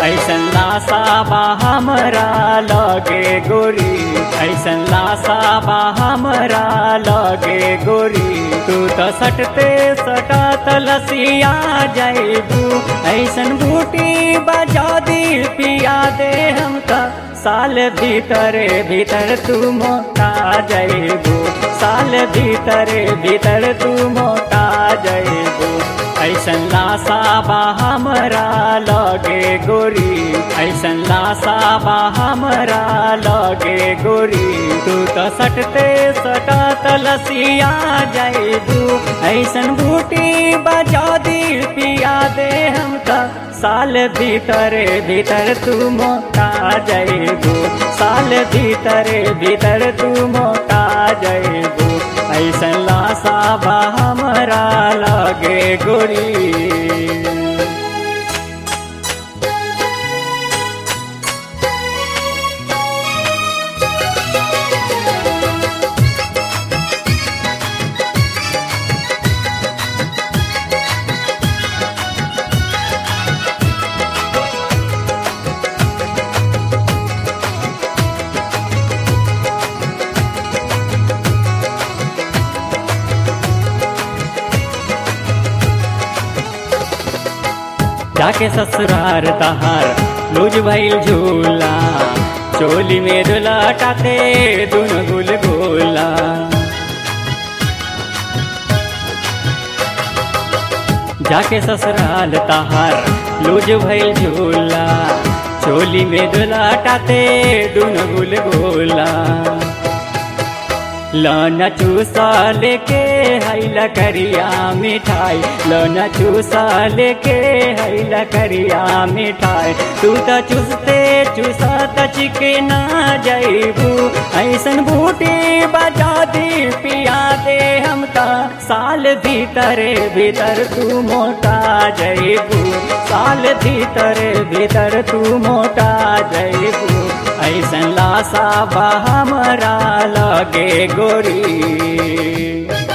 ऐसन लासा बा हमरा लगे गोरी ऐसन लासा बा हमरा लगे गोरी तू तो सटते सटत लसिया जैबू ऐसन बूटी बजा दी पिया दे हम त साल भीतरे भीतर तू मोटा जैबू साल भीतरे भीतर तू मोटा जैबू ऐसन लासा बा हमरा लगे गोरी ऐसन लासा बा हमरा लगे गोरी तू तो सटते सटत लसिया जैबू ऐसन बूटी बजा दी पिया दे हम त साल भीतरे भीतर तू मोटा जैबू साल भीतरे भीतर तू मोटा जैबू ऐसन लासा बा हमरा लगे गोरी जाके ससुरार तहार लूज भइल झूला चोली में दुलाटाते दुन गुल गोला जाके ससुराल तहार लूज भइल झूला चोली में दुलाटाते दुन गुल गोला लौना चूसा लेके हैला करिया मिठाई लौना चूसा लेके हैला करिया मिठाई तू त चूसते चूसा त चिकना जैबू ऐसन बूटी बजा दी पिया दे हम त साल भीतरे भीतर तू मोटा जैबू साल भीतरे भीतर तू मोटा जैबू ऐसन लासा बा हमरा लगे गोरी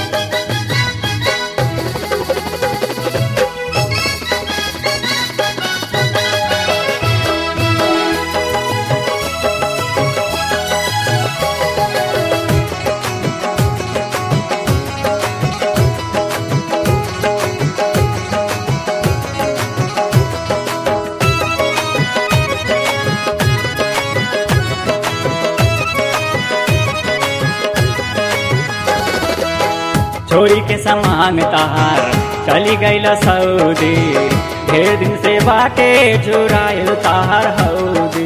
छोरी के समान तहार चली गईल सऊदी ढेर दिन से बाटे चुराइल तहार हौदी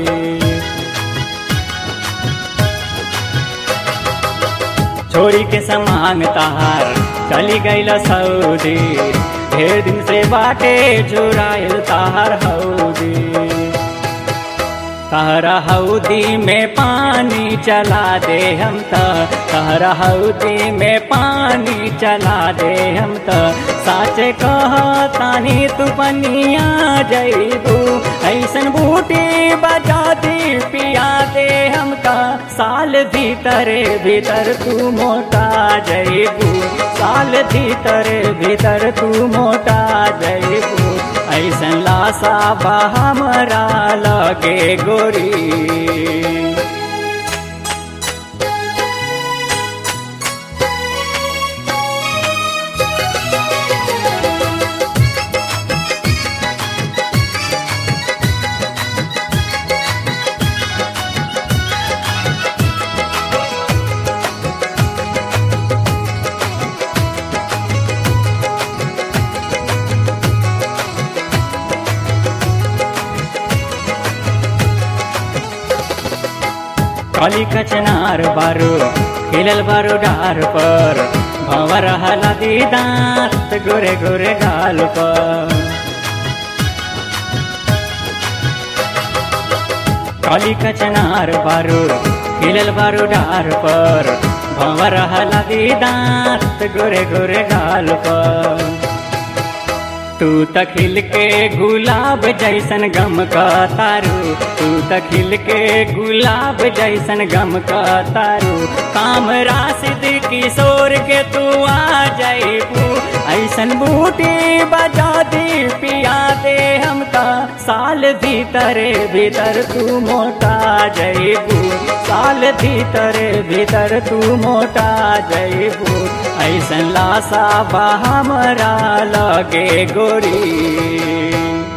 छोरी के समान तहार चली गईल सऊदी ढेर दिन से बाटे चुराइल तहार हौदी तहरा हौदी में पानी चला दे हम त तहरा हौदी में पानी चला दे हम त साचे कह तानी तू पनिया जैबू ऐसन बूटी बजा दी पिया दे हम त साल भीतरे भीतर तू मोटा जैबू साल भीतरे भीतर तू मोटा जैबू ऐसन लासा बा हमरा लगे गोरी काली कचनार बारू खिलल बारू डार पर भंवर हला दी दांत गोरे गोरे गाल पर काली कचनार बारू खिलल बारू डार पर भंवर हला दी दांत गोरे गोरे गाल पर तू त खिल के गुलाब जैसन गम का तारू तू त खिल के गुलाब जैसन गम का तारू काम राशिद किशोर के तू आ जाइबू ऐसन बूटी बजा दी पिया दे हम त साल भीतरे भीतर तू मोटा जैबू साल भीतरे भीतर तू मोटा जैबू ऐसन लासा बा हमरा लगे गोरी